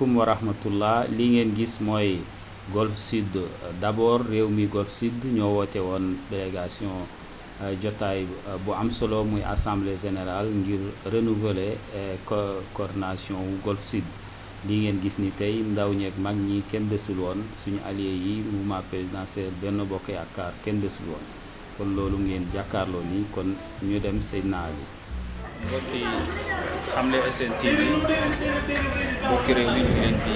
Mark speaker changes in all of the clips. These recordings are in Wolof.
Speaker 1: asalaamaaleykum wa rahmatullah li ngeen gis mooy Golf Sud d'abord réew mi Golf Sud ñoo woote woon délégation jotaay bu am solo muy assemblée générale ngir renouveler coordination wu Golf Sud li ngeen gis ni tey ndaw ñeeg mag ñi kenn desul woon suñu allié yi mouvement présidentiel Benno Bokk Yaakaar kenn desul woon kon loolu ngeen jàkkaarloo ni kon ñu dem Seydina Ali mbokk yi Xamle SN TV mbokki réew mi ñu ngi leen di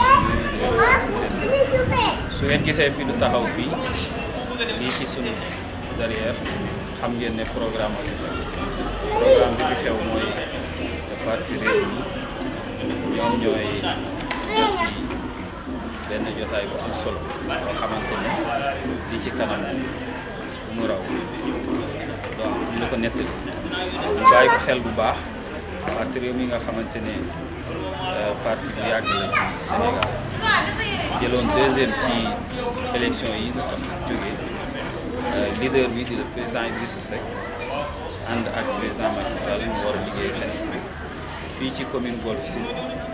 Speaker 1: su ngeen gisee fi lu taxaw fii lii ci sunu derrière xam ngeen ne programme programme bi fi xew mooy parti réew mi ñoom ñooy def ci benn jotaay bu am solo boo xamante ne li ci kanam mu raw donc ñu la ko nettali ñu bàyyi ko xel bu baax parti réew mi nga xamante ne parti bu yàgg la ci Sénégal jëloon deuxième ci élection yi nga xam jógee leader bi di le président Idrissa Seck ànd ak président Macky Sall ñu war a liggéey Sénégal fii ci commune Golf Sud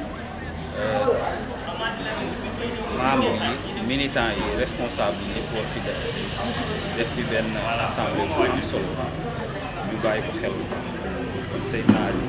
Speaker 1: membre yi militants yi responsable yi yëpp war fi def def fi benn assemblée bu am solo ñu bàyyi ko xel bu baax kon Seydina Ali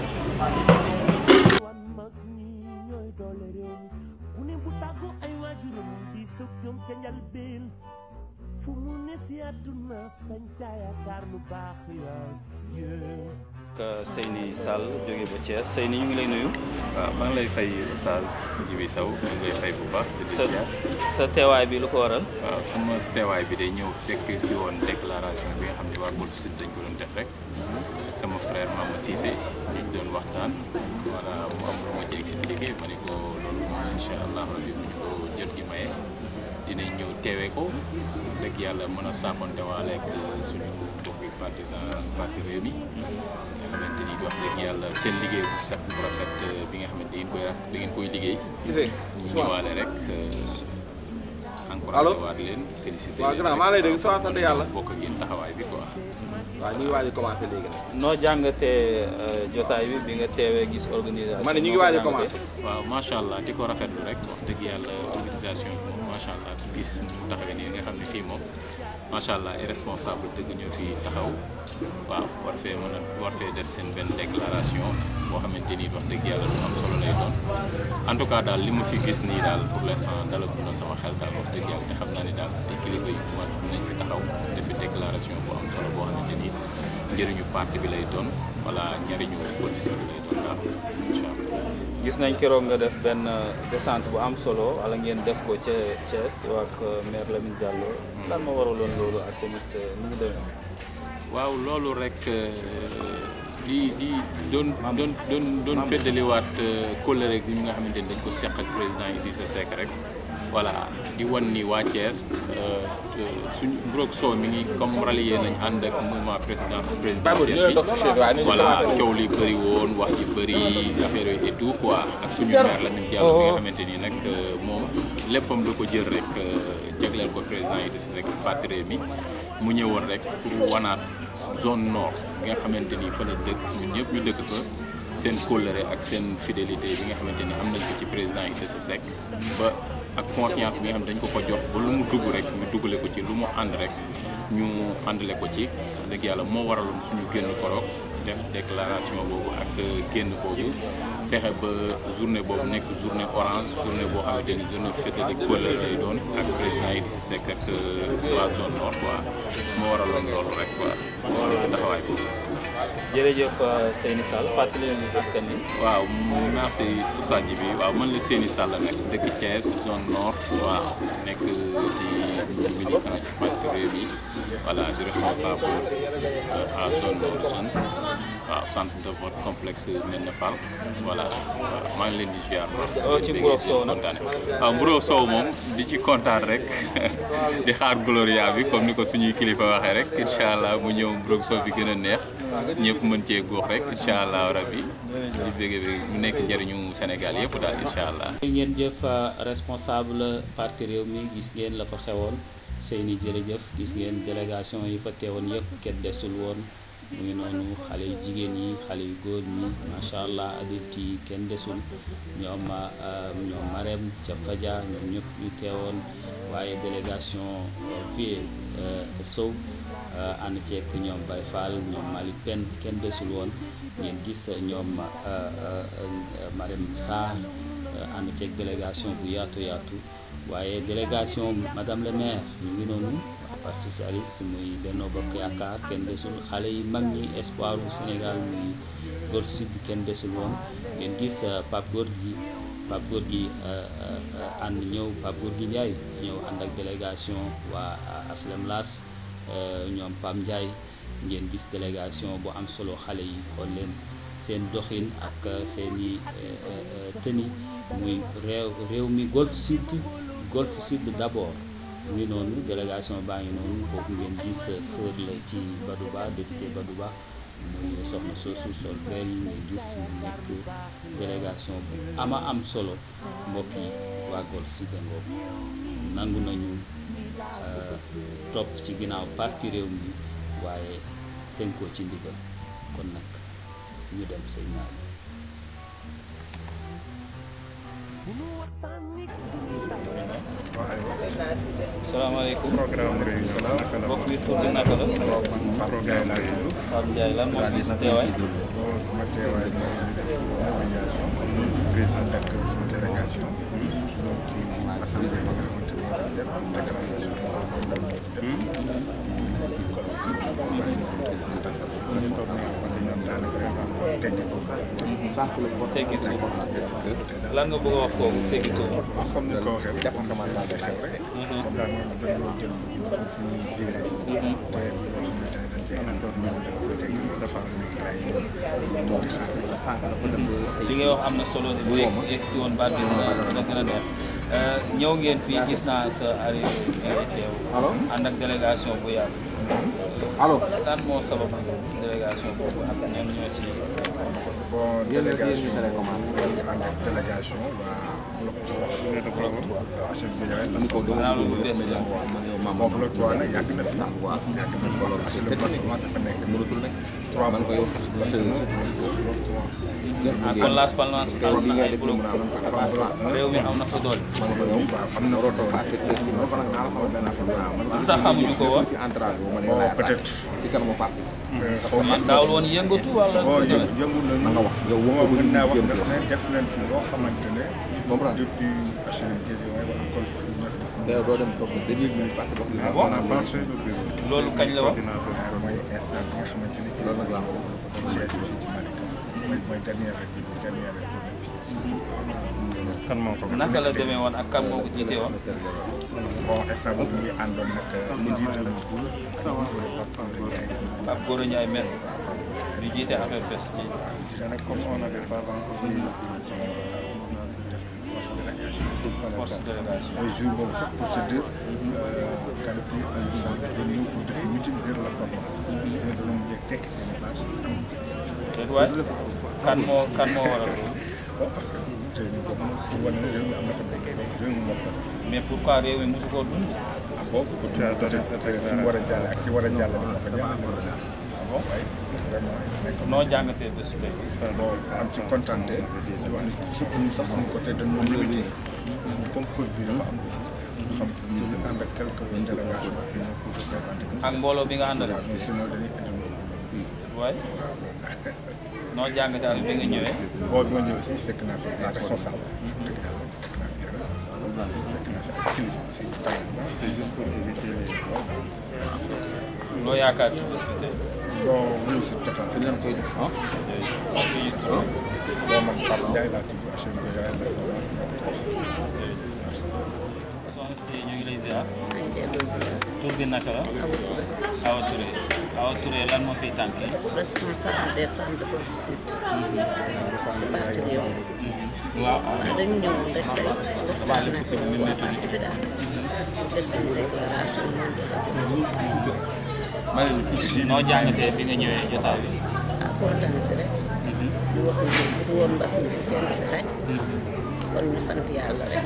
Speaker 2: fu mu ne si àdduna sañ ca yaakaar lu baax yaa
Speaker 1: Seyni Sall jóge ba Thiès Seyni ñu ngi lay nuyu.
Speaker 3: waaw maa ngi lay fay Oustaz Djibi Sow ñu ngi lay fay bu baax.
Speaker 1: sa sa teewaay bi lu ko waral.
Speaker 3: waaw sama teewaay bi day ñëw fekk si woon déclaration bi nga xam ne waa Golf Sud dañ ko doon def rek ak sama frère Mama Cissé ñu doon waxtaan voilà mu am lu ma ci expliqué ma ne ko loolu incha allah rabi bu ñu ko jot gi maye dinañ ñëw teewee ko dëgg yàlla mën a saafonte waale ak suñu mbokki partisan parti réew mi nga xamante ni wax dëgg yàlla seen liggéey bu set bu rafet bi nga xamante ni koy rafet da ngeen koy liggéey ñu ñëwaale rek encouragé waat leen félicité
Speaker 4: waaw grand maa lay dégg soo sant yàlla
Speaker 3: bokk ak yéen taxawaay bi quoi
Speaker 4: waaw ñu ngi waaj a commencé léegi nag
Speaker 1: noo jàngatee jotaay bi bi nga teewee gis organisation.
Speaker 4: ma ne ñu ngi waaj a commencé
Speaker 3: waaw macha allah di ko rafetlu rek wax dëgg yàlla organisation bi moom macha allah gis mu taxawee nii nga xam ne fii moom macha allah ay responsable dëgg ñoo fi taxaw waaw war fee mën a war fee def seen benn déclaration boo xamante ni wax dëgg yàlla lu am solo lay doon en tout cas daal li ma fi gis nii daal pour l'instant dalagul na sama xel daal wax dëgg yàlla te xam naa ni daal ay kilifa yu ma nañ fi taxaw def fi déclaration bu am solo boo xamante ni njëriñu parti bi lay doon wala njëriñu Golf Sud bi lay doon daal incha allah.
Speaker 1: gis nañ keroog nga def benn descente bu am solo wala ngeen def ko ca Thiès ak maire Lamine Diallo. lan ma waraloon loolu ak tamit nu mu demee.
Speaker 3: waaw loolu rek di di doon doon doon doon feddaliwaat kóllëre gi nga xamante ni dañ ko seq ak président Idrissa Seck rek voilà di wan ni waa Thiès suñ Brok Sow mi ngi comme rallié nañ ànd ak mouvement président présidentiel bi voilà coow li bëri woon wax ji bëri affaire yooyu et tout quoi ak suñu maire Lamine Diallo bi nga xamante ni nag moom léppam da ko jël rek jagleel ko président Idrissa Seck parti mi mu ñëwoon rek pour wanaat zone nord bi nga xamante ni fa la dëkk ñun ñëpp ñu dëkk fa seen kóllëre ak seen fidélité bi nga xamante ni am nañ ko ci président Idrissa Seck ba ak confiance bi nga xam ne dañ ko ko jox ba lu mu dugg rek ñu duggale ko ci lu mu ànd rek ñu àndale ko ci dëgg yàlla moo waraloon suñu génn koroog def déclaration boobu ak génn boobu fexe ba journée boobu nekk journée orange journée boo xamante ni journée fête de kóllëre lay doon ak président Idrissa Seck ak la zone nord quoi moo waraloon loolu rek quoi moo waraloon taxawaay boobu.
Speaker 1: jërëjëf Seyni Sall fàttali leen askan wi.
Speaker 3: waaw merci Oustaz bi waaw man la Seyni Sall nag dëkk Thiès zone nord waaw nekk di militant ci parti Rewmi voilà di responsable à zone nord zone waaw centre de vote complexe Médina Fall voilà waaw maa ngi leen di ziar.
Speaker 1: oh ci Mburok Sow nag
Speaker 3: waaw Mburok Sow moom di ci kontaan rek di xaar Gloria bi comme ni ko suñuy kilifa waxee rek incha allah mu ñëw Mburok Sow bi gën a neex. ñëpp mën cee góox rek incha allah rabbi di bëgg bi mu nekk njëriñu Sénégal yëpp daal incha allah.
Speaker 1: ngeen jëf responsable parti réew mi gis ngeen la fa xewoon Seyni jërëjëf gis ngeen délégation yi fa teewoon yëpp kenn desul woon
Speaker 5: mu ngi noonu xale yu jigéen yi xale yu góor ñi macha allah adulte yi kenn desul ñoom ñoom Marème ca Fadia ñoom ñëpp ñu teewoon waaye délégation fii Sow ànd ceek ñoom Baye Fall ñoom Malick Penn kenn desul woon ngeen gis ñoom Marème Sarr ànd ceeg délégation bu yaatu yaatu waaye délégation madame le maire ñu ngi noonu parti socialiste muy Benno Bokk Yaakaar kenn desul xale yi mag ñi espoir u Sénégal muy Golf Sud kenn desul woon ngeen gis Pape Gorgui Pape Gorgui ànd ñëw Pape Gorgui Ndiaye ñëw ànd ak délégation waa Aslem Las ñoom Pam Ndiaye ngeen gis délégation bu am solo xale yi xool leen seen doxin ak seeni tëni muy réew réew mi Golf Sud Golf Sud d'abord mu ngi noonu délégation baa ngi noonu kooku ngeen gis sœur la ci Badouba député Badouba muy soxna soosu sol vert yi nga gis mu nekk délégation bu ama am solo mbokk yi waa Golf Sud ngoogu nangu nañu topp ci ginnaaw parti réew mi waaye tënkoo ci ndigal kon nag ñu dem say naar
Speaker 1: salaamaaleykum
Speaker 6: programme réew salaam naka la
Speaker 1: mbokk bi tur bi naka la
Speaker 6: programme laa tudd
Speaker 1: Pape Ndiaye lan moo fi sa teewaay
Speaker 6: bon sama teewaay mooy ñu def évaluation président ak sama délégation ñoom ci assemblée bi nga xamante ni moo def déclaration ñu toog ne wala ñoom daanaka teggi ko
Speaker 1: teggitu lan nga bëgg a wax foofu teggitu
Speaker 6: comme ni ko waxee rek comme dafa laaj xew rek comme daal moom dañoo jël am fu ñuy viré te loo xamante ne dañ cee àndoon ñoom dañ ko teg dafa am ni gars yi ñu toog di xaar
Speaker 1: li ngay wax am na solo bu yegg yegg woon baat bi dina dina gën a neex ñëw ngeen fii gis naa sa arrivé bi ngay teew ànd ak délégation bu yàgg
Speaker 4: allo
Speaker 1: lan moo sabab délégation boobu ak ñan ñoo ci
Speaker 6: bon délégation ñu ànd ak délégation waa bloc 3 bloc 3 waaw HLB Guédiawaye la ko
Speaker 1: maanaam lu bees la
Speaker 6: bon bloc 3 nag yàgg na fi yàgg na fi parce que HLB bloc 3 dafa nekk 3 bloc bloc 3
Speaker 1: ah kon Las Palmas am na ay bloc réew mi am na fa doole
Speaker 6: waaw am na fa doole am na fa doole
Speaker 1: lu tax xamuñu ko woon
Speaker 6: bon peut-être xaw ma
Speaker 1: daawul woon yëngatu wala
Speaker 6: bon
Speaker 1: lu demee
Speaker 6: yëngu yëngu nañu yow mën naa wax ndax ne def nañ si loo xamante ne depuis HLB Guédiawaye wala Golf ñu def
Speaker 1: ah bon loolu kañ la wax
Speaker 6: waaw mooy instant bi nga xamante ni loolu nag laa ko ci siège bi fii ci Malika mooy mooy dernière rek bi dernière rek tournée bi kan moo ko
Speaker 1: naka la demee woon ak kan moo ko jiite woon
Speaker 6: bon instant boobu ñu ngi àndoon nag ñu jiite lu Bour ak Bour Pape Ndiaye
Speaker 1: ak Gora Ndiaye mel di jiite affaire bés ci
Speaker 6: waaw jiite nag comme on avait pas encore def force délégation
Speaker 1: force délégation
Speaker 6: mooy jour boobu sax pour se dire qualité Aliou Sall dafa ñëw pour def meeting biir la forme ñu doon njëkk tekki seen i place
Speaker 1: déet waay kan moo kan moo waral loolu
Speaker 6: bon parce que tey ñu ko mën pour wane ne réew mi am na fa nekk réew mi moo fa
Speaker 1: mais pourquoi réew mi mosu koo dund
Speaker 6: ah bon peut-être fi mu war a jàll ak ki war a jàll moo ko jàll ah bon waaye vraiment nekk
Speaker 1: noo jàngatee bés tey
Speaker 6: bon am ci contenté di wax ni surtout ñun sax suñu côté dañoo limité comme cause bi dafa am aussi ñu xam ñu ngi ànd ak quelques délégations qui ñoo pour représenter
Speaker 1: ak mbooloo bi nga àndal
Speaker 6: waaw mais sinon dañuy indi
Speaker 1: waay noo jàngatee ak bi nga ñëwee
Speaker 6: boo bi ma ñëw aussi fekk naa fi ay responsable dëgg yàlla fekk naa fi ay responsable fekk naa fi ay kilifa aussi
Speaker 1: loo yaakaar ci bés bi tey
Speaker 6: bon réussite totale fi leen koy jox bon man Pape Ndiaye laa tudd HLB Guédiawaye la
Speaker 1: soxna si ñu ngi lay ziar tur bi naka la Awa Touré Awa Touré lan moo fiy tànk
Speaker 7: responsable des femmes de Golf Sud. si parti réew.
Speaker 1: waaw
Speaker 7: waaw dañu ñëwoon rek tey waxtaan ak waa parti bi daal. def une déclaration
Speaker 1: noo jàngatee bi nga ñëwee jotaay bi
Speaker 7: ah kontaan si rek. di wax ni bu woon mbas mi fi kenn fi xaj. kon ñu sant yàlla rek.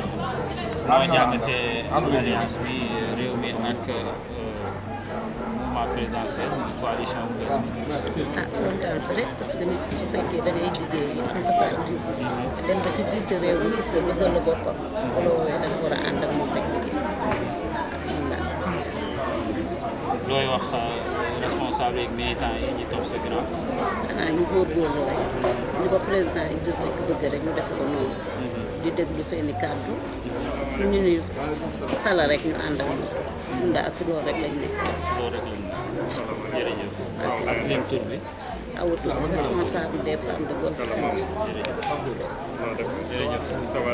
Speaker 1: noo jàngatee alliance bi réew mi ak mouvement
Speaker 8: mouvement présidentiel coalition bu bees bi.
Speaker 7: ah kontaan si rek parce que nit su fekkee da ngay liggéey am sa parti dem ba ci jiite réew mi gis nga bëggal la boppam ko la woowee da nga war a ànd ak moom rek liggéey waaw moom laa ko gis
Speaker 8: looy wax responsable yeeg militants yi ñu topp sa ginnaaw.
Speaker 7: xanaa ñu góorgóorlu rek ni ko président Idrissa Seck bëgg rek ñu def ko noonu di déglu seeni kàddu fu ñu ni xala rek ñu ànd ak moom ñun daal si loolu rek lañ nekk
Speaker 8: si loolu rek lañ jërëjëf. ak lim tur bi.
Speaker 7: awutu responsable des femmes de Golf Sud
Speaker 8: jërëjëf.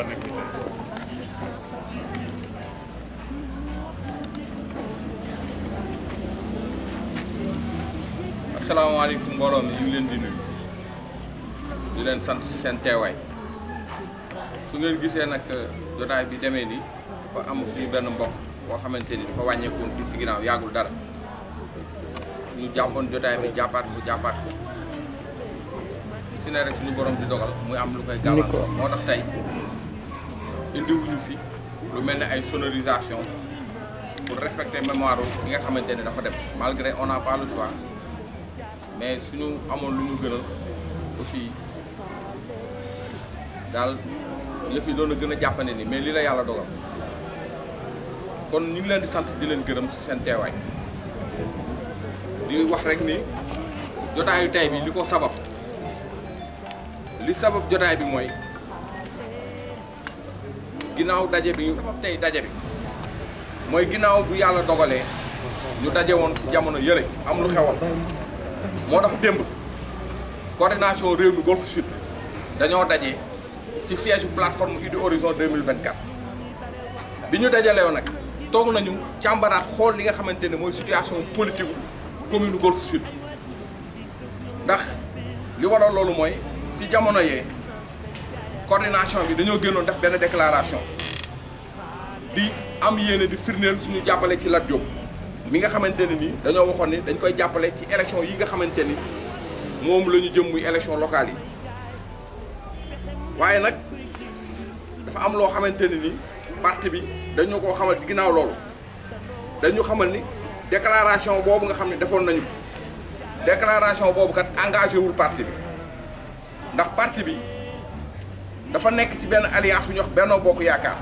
Speaker 4: asalaamaaleykum mbooloo mi ñu ngi leen di nuyu di leen sant ci seen teewaay su ngeen gisee nag jotaay bi demee nii dafa am suñu benn mbokk boo xamante ni dafa wàññeekoon fii si ginnaaw yàggul dara ñu jàppoon jotaay bi jàppaat ko jàppaat ko si ne rek suñu borom di dogal muy am lu koy gàllankoor moo tax tey indiwuñu fi lu mel ne ay sonorisation pour respecter mémoire ki nga xamante ne dafa dem malgré on n'a pas le choix mais suñu amoon lu ñu gënal aussi daal yëf yi doon a gën a jàppane ni mais li la yàlla dogal kon ñu ngi leen di sant di leen gërëm ci seen teewaay di wax rek ni jotaayu tey bi li ko sabab li sabab jotaay bi mooy ginnaaw daje bi ñu tey daje bi mooy ginnaaw bu yàlla dogalee ñu daje woon ci jamono yële am lu xewoon moo tax démb coordination réew mi Golf Sud dañoo daje ci siège bu plateforme Idy Horizon 2024 bi ñu dajaleew nag toog nañu càmbaraat xool li nga xamante ne mooy situation politique commune Golf Sud ndax li waral loolu mooy ci jamono yee coordination bi dañoo génnoon def benn déclaration di am yéene di firndeel suñu jàppale ci Lat Diop mi nga xamante ne ni dañoo waxoon ni dañ koy jàppale ci élection yi nga xamante ni moom la ñu jëm muy élection locale yi waaye nag dafa am loo xamante ne ni parti bi dañu koo xamal ci ginnaaw loolu dañu xamal ni déclaration boobu nga xam ne defoon nañu ko déclaration boobu kat engagé wul parti bi ndax parti bi dafa nekk ci benn alliance bu ñuy wax Benno Bokk Yaakaar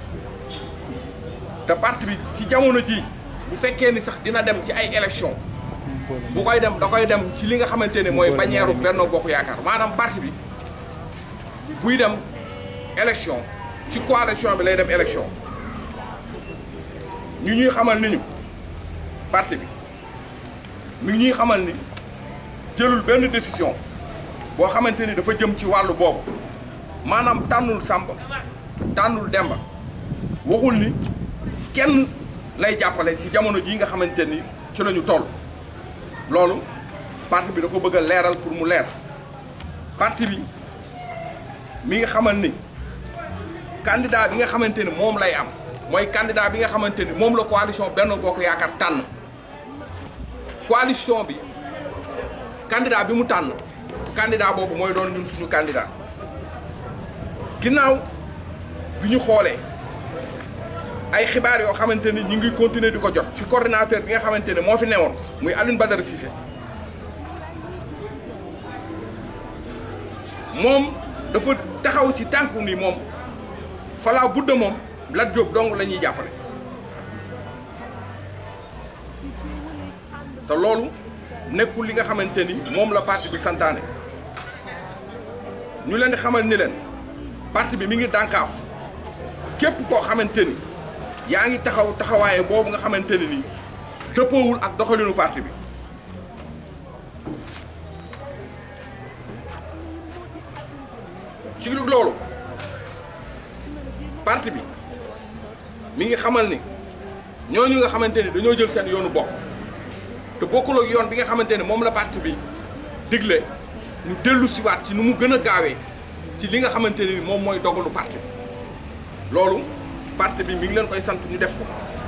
Speaker 4: te parti bi ci jamono jii bu fekkee ni sax dina dem ci ay élection bu koy dem da koy dem ci li nga xamante ne mooy bannière Benno Bokk Yaakaar maanaam parti bi buy dem élection ci coalition bi lay dem élection ñu ñuy xamal ni ñu parti bi mi ñuy xamal ni jëlul benn décision boo xamante ni dafa jëm ci wàllu boobu maanaam tànnul Samba tànnul Demba waxul ni kenn lay jàppale ci jamono jii nga xamante ni ci la ñu toll loolu parti bi da ko bëgg a leeral pour mu leer parti bi mi nga xamal ni candidat bi nga xamante ni moom lay am mooy candidat bi nga xamante ni moom la coalition Benno Bokk Yaakaar tànn coalition bi candidat bi mu tànn candidat boobu mooy doon ñun suñu candidat ginnaaw bi ñu xoolee ay xibaar yoo xamante ni ñu ngi continuer di ko jot ci coordinateur bi nga xamante ne moo fi newoon muy Alioune Badara Cissé moom dafa taxaw ci tànku ni moom falaa budda moom Lat Diop dong la ñuy jàppale te loolu nekkul li nga xamante ni moom la parti bi santaane ñu leen di xamal ni leen parti bi mi ngi dànkaaf képp koo xamante ni yaa ngi taxaw taxawaaye boobu nga xamante ne nii dëppoowul ak doxalinu parti bi ci loolu parti bi mi ngi xamal ni ñooñu nga xamante ni dañoo jël seen yoonu bopp te bokkul ak yoon bi nga xamante ni moom la parti bi digle ñu dellu siwaat ci nu mu gën a gaawee ci li nga xamante ni moom mooy dogalu parti bi loolu parti bi mi ngi leen koy sant ñu def ko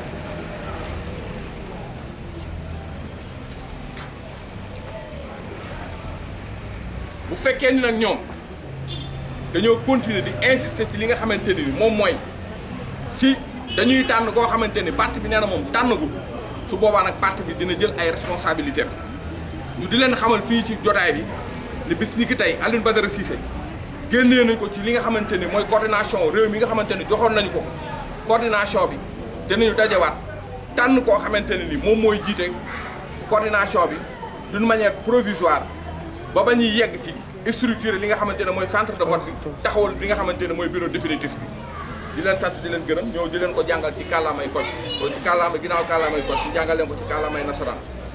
Speaker 4: bu fekkee ni nag ñoom dañoo continuer di insister ci li nga xamante ni moom mooy si dañuy tànn koo xamante ni parti bi nee na moom tànnagul su boobaa nag parti bi dina jël ay responsabilités ñu di leen xamal fii ci jotaay bi ne bis ni ki tey Alioune Badara Cissé génnee nañ ko ci li nga xamante ni mooy coordination réew mi nga xamante ni joxoon nañu ko coordination bi dinañu dajewaat tànn koo xamante ne ni moom mooy jiite coordination bi d'une manière provisoire ba ba ñuy yegg ci structure li nga xamante ne mooy centre de vote bi taxawal li nga xamante ne mooy bureau définitif bi di leen sant di leen gërëm ñëw di leen ko jàngal ci kàllaamay Kocc ko ci kàllaama ginnaaw kàllaamay Kocc ñu jàngal leen ko ci kàllaamay nasaraan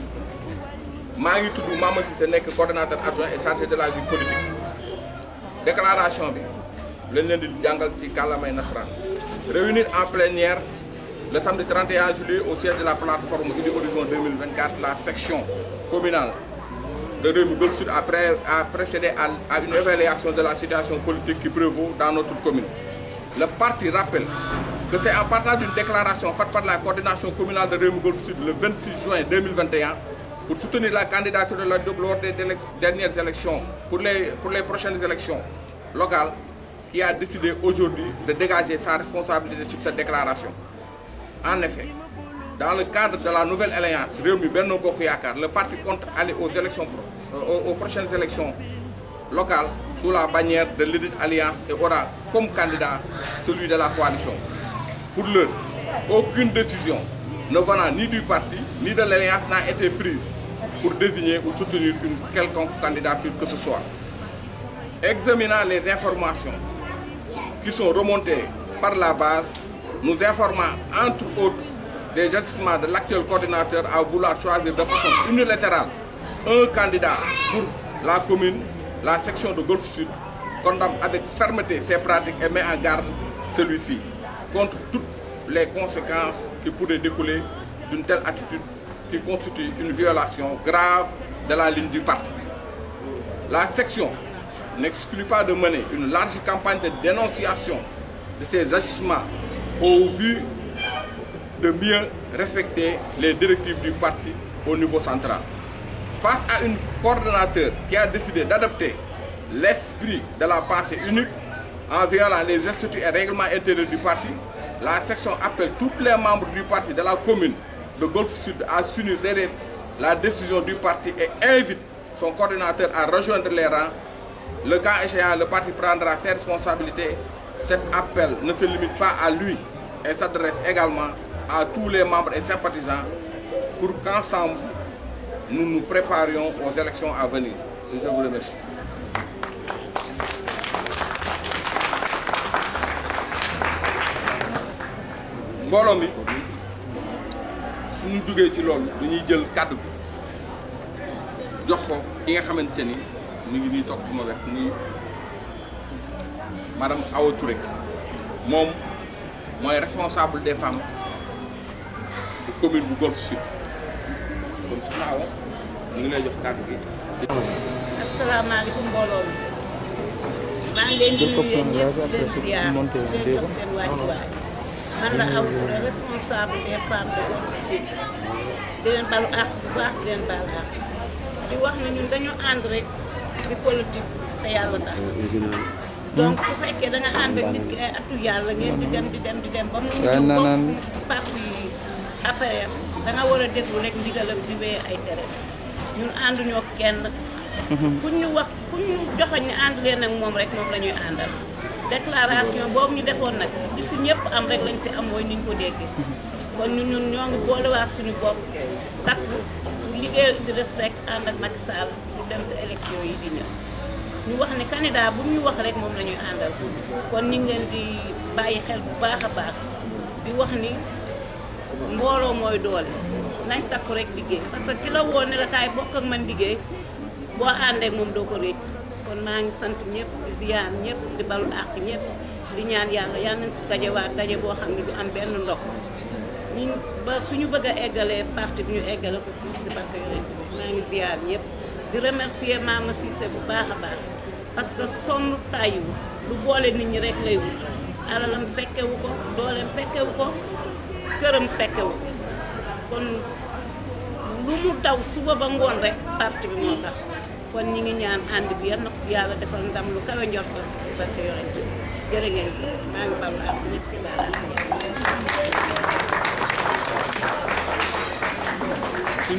Speaker 4: maa ngi tudd Mama Cissé nekk coordonnateur adjoint et chargé de la vie politique déclaration bi lañ leen di jàngal ci kàllaamay nasaraan réunir en plénière le samedi 31 juillet au siège de la plateforme Idy Horizon 2024 la section communale de Rewmi Gueule Sud a, pré- a procédé à, à une évaluation de la situation politique qui prévaut dans notre commune. Le parti rappelle que c'est en partant d'une déclaration faite par la coordination communale de Rewmi Gueule Sud le 26 juin 2021 pour soutenir la candidature de la Diop lors des délec- dernières élections pour les, pour les prochaines élections locales qui a décidé aujourd'hui de dégager sa responsabilité sur cette déclaration. En effet, dans le cadre de la nouvelle alliance Rewmi Benno Bokk Yaakaar, le parti compte aller aux élections pro- euh, aux, aux prochaines élections locales sous la bannière de l'Élite Alliance et aura comme candidat celui de la coalition. Pour l'heure, aucune décision ne venant ni du parti ni de l'alliance n'a été prise pour désigner ou soutenir une quelconque candidature que ce soit. Examinant les informations qui sont remontées par la base, nous informant entre autres des agissements de l'actuel coordinateur à vouloir choisir de façon unilatérale un candidat pour la commune, la section de Golfe Sud, condamne avec fermeté ces pratiques et met en garde celui-ci contre toutes les conséquences qui pourraient découler d'une telle attitude qui constitue une violation grave de la ligne du parti. La section n'exclut pas de mener une large campagne de dénonciation de ces agissements au vu de mieux respecter les directives du parti au niveau central. Face à un coordonnateur qui a décidé d'adopter l'esprit de la pensée unique en violant les instituts et règlements intérieurs du parti, la section appelle tous les membres du parti de la commune de Golfe Sud à s'unir derrière la décision du parti et invite son coordinateur à rejoindre les rangs. Le cas échéant, le parti prendra ses responsabilités. Cet appel ne se limite pas à lui et s'adresse également à tous les membres et sympathisants pour qu'ensemble, nous nous préparions aux élections à venir. Et je vous remercie. mbooloo mi suñu jógee ci loolu dañuy jël kàddu bi jox ko ki nga xamante ni mu ngi nii toog suma wet muy madame Awa Touré moom mooy responsable des femmes de commune bu Golf Sud kon soxna Awa ñu ngi lay jox kàddu gi.
Speaker 7: asalaamaaleykum mbooloo mi maa ngi leen di nuyu yéen ñëpp di leen ziar di leen jox seen wàccuwaay man la Awa Touré responsable des femmes de Golf Sud di leen balu àq bu baax di leen baal àq di wax ne ñun dañu ànd rek di politique te yàlla tax donc su fekkee da nga ànd ak nit ki ay atu yàlla ngeen di dem di dem di dem ba mu ñu bokk si parti après da nga war a déglu rek ndigalam di wéy ay tere ñun ànduñoo kenn ku ñu wax ku ñu joxoñ ne ànd leen ak moom rek moom la ñuy àndal déclaration boobu ñu defoon nag li si ñëpp am rek lañ si am mooy ni ñu ko déggee kon ñun ñun ñoo ngi boolewaat suñu bopp takku liggéeyal Idrissa Seck ànd ak Macky Sall pour dem si élection yi di ñëw ñu wax ne candidat bu ñu wax rek moom la ñuy àndal kon ñu ngi leen di bàyyi xel bu baax a baax di wax ni mbooloo mooy doole nañ takku rek liggéey parce que ki la woo ne la kaay bokk ak man liggéey boo àndee ak moom doo ko réccu kon maa ngi sant ñëpp di ziyaar ñëpp di balu àq ñëpp di ñaan yàlla yal nañ si dajewaat daje boo xam ne du am benn ndox ñu ba fu ñu bëgg a eggalee parti bi ñu eggale ko fii si barke yonent bi maa ngi ziyaar ñëpp di remercier Mama Cissé bu baax a baax parce que sonn tàyyiwu lu boole nit ñi rek lay wut alalam fekkewu ko dooleem fekkewu ko këram fekkewu ko kon lu mu daw suba ba ngoon rek parti bi moo tax kon ñi ngi ñaan ànd bi yal na ko si yàlla defal ndam lu kawe njorto si barke yonent bi jërë ngeen maa ngi baal ak ñëpp di baal ak ñëpp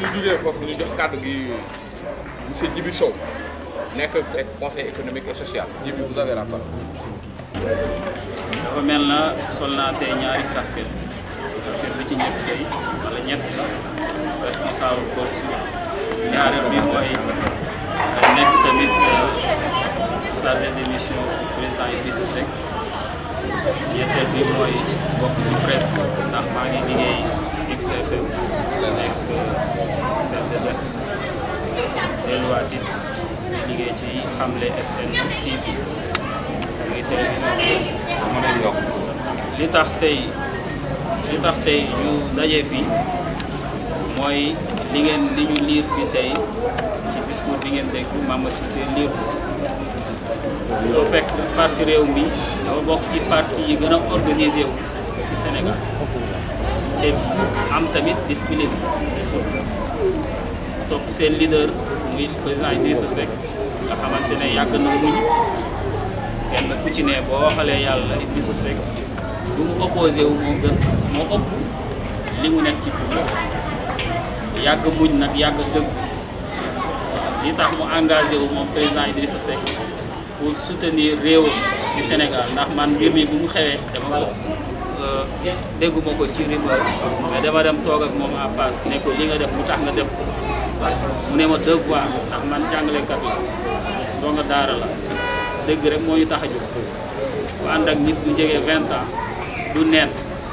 Speaker 4: ñu jugee foofu ñu jox kàddu gi monsieur Djibi Sow nekk nekk conseil économique et social Djibi vous avez la parole.
Speaker 1: dafa mel na sol naa tey ñaari casquette casquette bi ci ñett tey wala ñett sax responsable Golf Sud ñaareel bi mooy nekk tamit chargé de mission président Idrissa Seck ñetteel bi mooy bokk ci presse bi ndax maa ngi liggéey XFM nekk chef de desk delluwaat it liggéey ci xamle SN TV muy télévision presse mën a yokk li tax tey li tax tey ñu daje fii mooy li ngeen li ñu liir fii tey ci discours bi ngeen dégg Mama Cissé liir ko loo fekk parti réew mi dafa bokk ci parti yi gën a organisé wu ci Sénégal te am tamit discipline surtout topp seen leader muy président Idrissa Seck nga xamante ne yàgg na muñ kenn ku ci ne boo waxalee yàlla Idrissa Seck lu mu opposé wu moo gën moo ëpp li mu nekk ci pouvoir yàgg muñ nag yàgg dëgg li tax mu engagé wu moom président Idrissa Seck pour soutenir réewam di Sénégal ndax man mbir mi bu mu xewee dama ko dégguma ko ci rumeur mais dama dem toog ak moom en face ne ko li nga def lu tax nga def ko mu ne ma devoir ndax man jàngalekat la doo nga daara la dëgg rek moo ñu tax a jóg ku ànd ak nit bu jege vingt ans du neen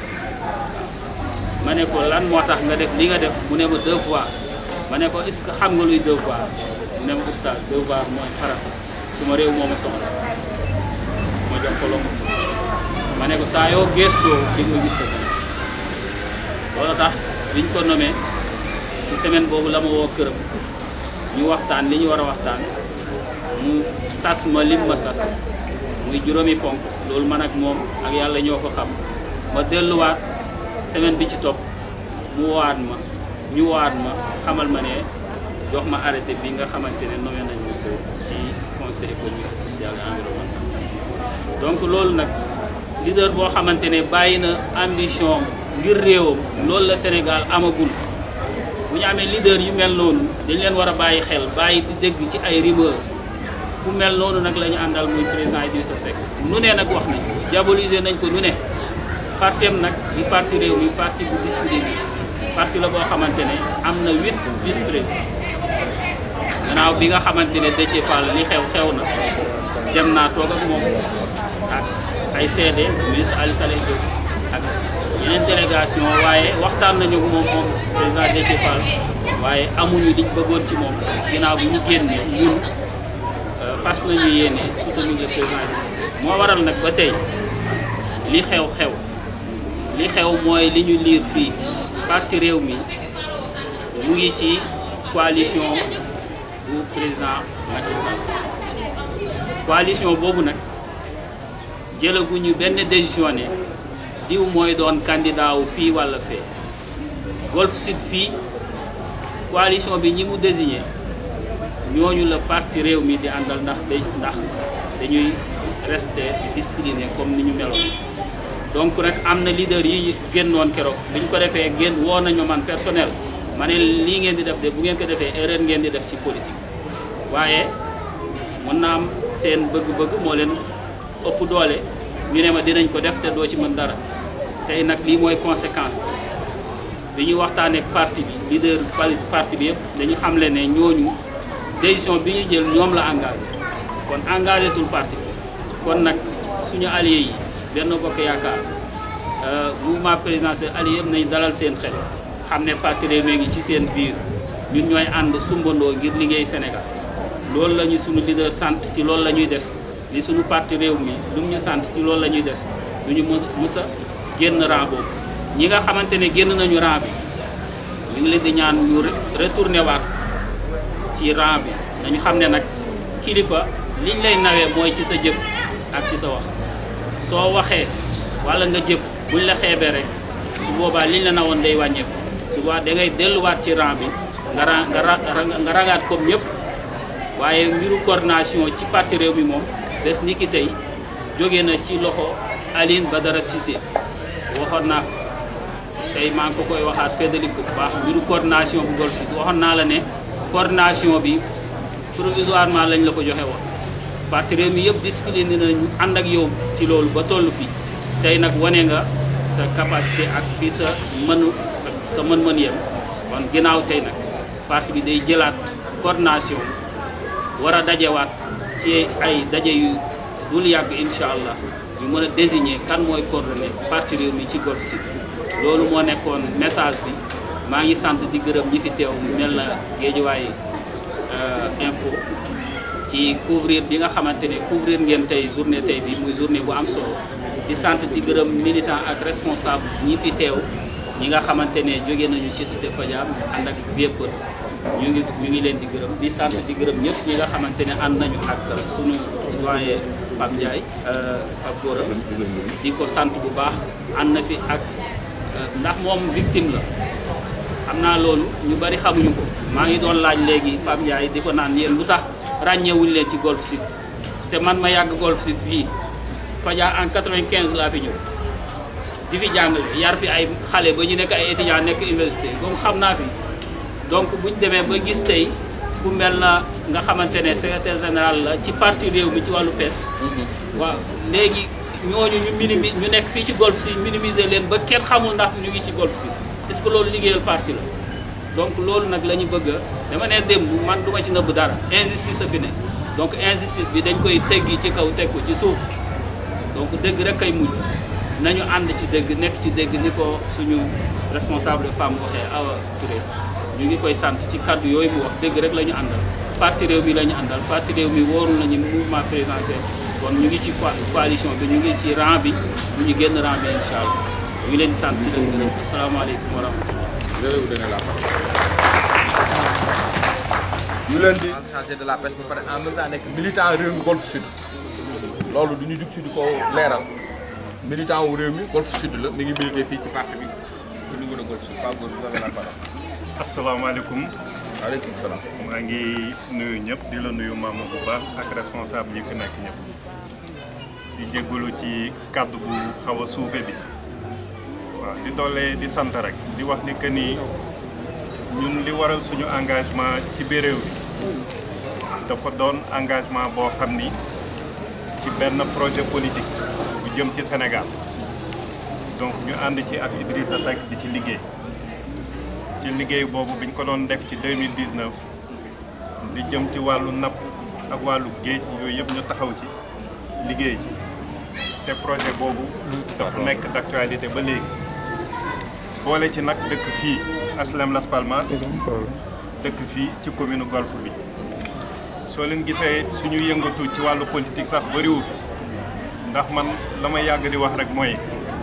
Speaker 1: ma ne ko lan moo tax nga def li nga def mu ne ma devoir ma ne ko est-ce que xam nga luy devoir mu ne ma oustaz devoir mooy farata suma réew moo ma soxla ma jox ko loolu ma ne ko saa yoo gëstoo di nga gis sa loolu tax biñ ko nommé ci semaine boobu la ma woo këram ñu waxtaan li ñu war a waxtaan mu sas ma lim ma sas muy juróomi ponk loolu man ak moom ak yàlla ñoo ko xam ma delluwaat semaine bi ci topp mu waat ma ñu waat ma xamal ma ne jox ma arrêté bi nga xamante ne nommé nañ ma ko ci conseil économique social et environnemental donc loolu nag leader boo xamante ne bàyyi na ambition ngir réewam loolu la Sénégal amagul bu ñu amee leader yu mel noonu dañ leen war a bàyyi xel bàyyi di dégg ci ay rumeur ku mel noonu nag la ñu àndal muy président Idrissa Seck nu ne nag wax nañ ko diaboliser nañ ko nu ne partem nag di parti réew mi parti bu discipliné parti la boo xamante ne am na huit vice président gannaaw bi nga xamante ne Déthié Fall li xew xew na dem naa toog ak moom ak ay CD ministre Ali Saleh Diop ak yeneen délégation waaye waxtaan nañu ak moom moom président Déthié Fall waaye amuñu liñ bëggoon ci moom ginnaaw bi ñu génnee ñun fas nañu yéene soutenir le président Idrissa Seck moo waral nag ba tey li xew xew li xew mooy li ñu liir fii parti réew mi mu ngi ci coalition bu président Macky Sall coalition boobu nag jëlaguñu benn décision ne diw mooy doon candidat wu fii walla fee Golf Sud fii coalition bi ñi mu désigné ñooñu la parti réew mi di àndal ndax day ndax dañuy rester discipliné comme ni ñu meloon donc nag am na leader yi génnoon keroog bi ñu ko defee génn woo nañu man personnel ma ne lii ngeen di def de bu ngeen ko defee erreur ngeen di def ci politique waaye mën naa am seen bëgg-bëgg moo leen ëpp doole ñu ne ma dinañ ko def te doo ci mën dara tey nag lii mooy conséquence bi bi ñu waxtaanee ak parti bi leader parti bi yëpp dañu xamle ne ñooñu décision bi ñu jël ñoom la engagé kon engagé tul parti bi kon nag suñu allié yi benn bokk yaakaar mouvement présidentiel allié yëpp nañ dalal seen xel xam ne parti Rewmi ngi ci seen biir ñun ñooy ànd sumbandoo ngir liggéey Sénégal loolu la ñu suñu leader sant ci loolu la ñuy des li suñu parti réew mi lu mu ñu sant ci loolu la ñuy des du ñu mës a génn rang boobu ñi nga xamante ne génn nañu rang bi ñu ngi leen di ñaan ñu retourné waat ci rang bi nañu xam ne nag kilifa liñ lay nawee mooy ci sa jëf ak ci sa wax soo waxee walla nga jëf buñ la xeebee rek su boobaa liñ la nawoon day wàññeeku su boobaa da ngay delluwaat ci rang bi nga ra nga rangaat comme ñëpp waaye mbiru coordination ci parti réew mi moom bés ni ki tey jóge na ci loxo Aline Badara Cissé waxoon naa
Speaker 5: tey maa ngi ko koy waxaat feddali ko bu baax mbiru coordination bu Golf Sud waxoon naa la ne coordination bi provisoirement lañ la ko joxe woon parti réew mi yëpp discipliné nañu ànd ak yow ci loolu ba toll fii tey nag wane nga sa capacité ak fii sa mënu sa mën-mën yem kon ginnaaw tey nag parti bi day jëlaat coordination war a dajewaat ci ay daje yu dul yàgg incha allah ñu mën a désigner kan mooy coordonné parti réew mi ci Golf Sud loolu moo nekkoon message bi maa ngi sant di gërëm ñi fi teew mel na Géejawaay info ci couvrir bi nga xamante ne couvrir ngeen tey journée tey bi muy journée bu am solo di sant di gërëm militant ak responsable ñi fi teew ñi nga xamante ne jóge nañu ci Cité Fadia ànd ak Vieux Peulh ñu ngi ñu ngi leen di gërëm di sant di gërëm ñëpp ñi nga xamante ne ànd nañu ak sunu doyen Pape Ndiaye Pape Gora di ko sant bu baax ànd na fi ak ndax moom victime la xam naa loolu ñu bari xamuñu ko maa ngi doon laaj léegi Pape Ndiaye di ko naan yéen lu tax ràññeewuñ leen ci Golf Sud te man ma yàgg Golf Sud fii Fadia en 95 laa fi ñëw di fi jàngale yar fi ay xale ba ñu nekk ay étudiants nekk université donc xam naa fi donc buñ demee ba gis tey ku mel na nga xamante ne secrétaire général la ci parti réew mi ci wàllu PES. waaw léegi ñooñu ñu minimi ñu nekk fii ci Golf Sud minimiser leen ba kenn xamul ndax ñu ngi ci Golf Sud est-ce que loolu liggéeyal parti la donc loolu nag la ñu bëgg a dama ne démb man du ma ci nëbb dara injustice a fi ne donc injustice bi dañ koy teggi ci kaw teg ko ci suuf donc dëgg rek kay mujj nañu ànd ci dëgg nekk ci dëgg ni ko suñu responsable femme waxee Awa Touré ñu ngi koy sant ci kaddu yooyu mu wax dëgg rek la ñu àndal parti réew mi la ñu àndal parti réew mi wóorul nañu mouvement présidentiel kon ñu ngi ci coalition bi ñu ngi ci rang bi ñu ñu génn rang bi incha allah ñu ngi leen di sant di leen gërëm asalaamaaleykum wa rahmatullah
Speaker 4: je vais vous donner la parole. ñu leen di chargé de la pêche ba pare en même temps nekk militant réew mi Golf Sud loolu du ñu jug ci di ko leeral militant wu réew mi Golf Sud la mi ngi milité fii ci parti bi au niveau de Golf Sud Pape Gora vous avez la parole.
Speaker 9: asalaamaaleykum
Speaker 4: waaleykum salaam.
Speaker 9: maa ngi nuyu ñëpp di la nuyu maama bu baax ak responsable yi fi nekk ñëpp di jégalu ci kàddu bu xaw a suufe bi waaw di doole di sant rek di wax ni que ni ñun li waral suñu engagement ci biir réew bi dafa doon engagement boo xam ni ci benn projet politique bu jëm ci Sénégal donc ñu ànd ci ak Idrissa Seck di ci liggéey ci liggéey boobu biñ ko doon def ci 2019 li jëm ci wàllu napp ak wàllu géej yooyu yëpp ñu taxaw ci liggéey ci te projet boobu dafa nekk d'actualité ba léegi boole ci nag dëkk fii HLM Las Palmas dëkk fii ci commune Golf bi soo leen gisee suñu yëngatu ci wàllu politique sax bëriwu fi ndax man la may yàgg di wax rek mooy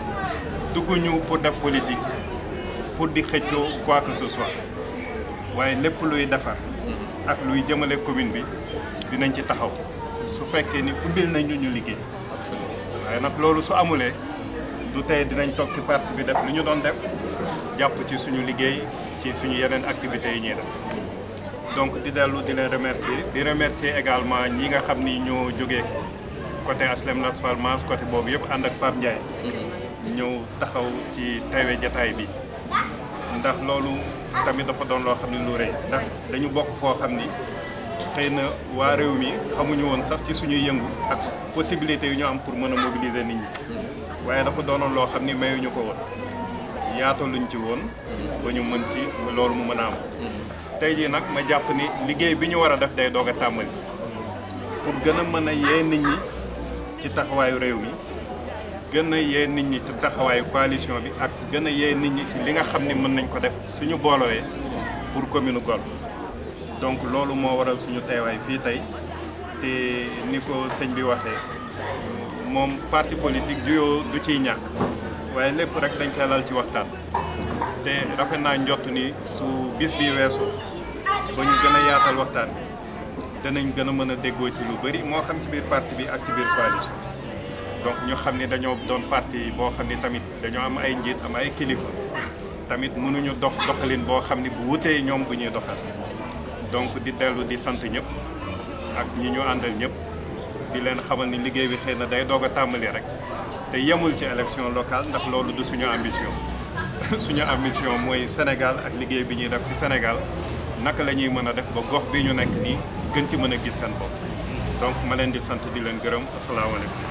Speaker 9: dugguñu pour def politique pour di xëccoo quoi que ce soit waaye lépp luy defar ak luy jëmale commune bi dinañ ci taxaw su fekkee ni ubbil nañ ñu ñu liggéey waaye nag loolu su amulee du tey dinañ toog ci parti bi def li ñu doon def jàpp ci suñu liggéey ci suñu yeneen activités yi ñuy def donc di dellu di leen remercier di remercier également ñi nga xam ni ñoo jógee côté HLM Las Palmas côté boobu yëpp ànd ak Pape Ndiaye ñëw taxaw ci teewe jataay bi ndax loolu tamit dafa doon loo xam ne lu rëy ndax dañu bokk foo xam ni xëy na waa réew mi xamuñu woon sax ci suñuy yëngu ak possibilité yu ñu am pour mën a mobiliser nit ñi waaye dafa doonoon loo xam ni mayuñu ko woon yaataluñ ci woon ba ñu mën ci loolu mu mën a am tey jii nag ma jàpp ni liggéey bi ñu war a def day doog a tàmbali pour gën a mën a yee nit ñi ci taxawaayu réew mi gën a yee nit ñi ci taxawaayu coalition bi ak gën a yee nit ñi ci li nga xam ni mën nañ ko def suñu boolowee pour commune Golf donc loolu moo waral suñu teewaay fii tey te ni ko sëñ bi waxee moom parti politique juyoo du ciy ñàkk waaye lépp rek dañ koy lal ci waxtaan te rafet naa njott ni su bis bi weesoo ba ñu gën a yaatal waxtaan bi danañ gën a mën a déggoo ci lu bëri moo xam ci biir parti bi ak ci biir coalition donc ñu xam ni dañoo doon parti boo xam ni tamit dañoo am ay njiit am ay kilifa tamit mënuñu dox doxalin boo xam ni bu wutee ñoom bu ñuy doxal donc di dellu di sant ñëpp ak ñi ñu àndal ñëpp di leen xamal ni liggéey bi xëy na day doog a tàmbali rek te yemul ci élection locale ndax loolu du suñu ambition suñu ambition mooy Sénégal ak liggéey bi ñuy def ci Sénégal naka la ñuy mën a def ba gox bi ñu nekk nii gën ci mën a gis seen bopp donc ma leen di sant di leen gërëm asalaamaaleykum.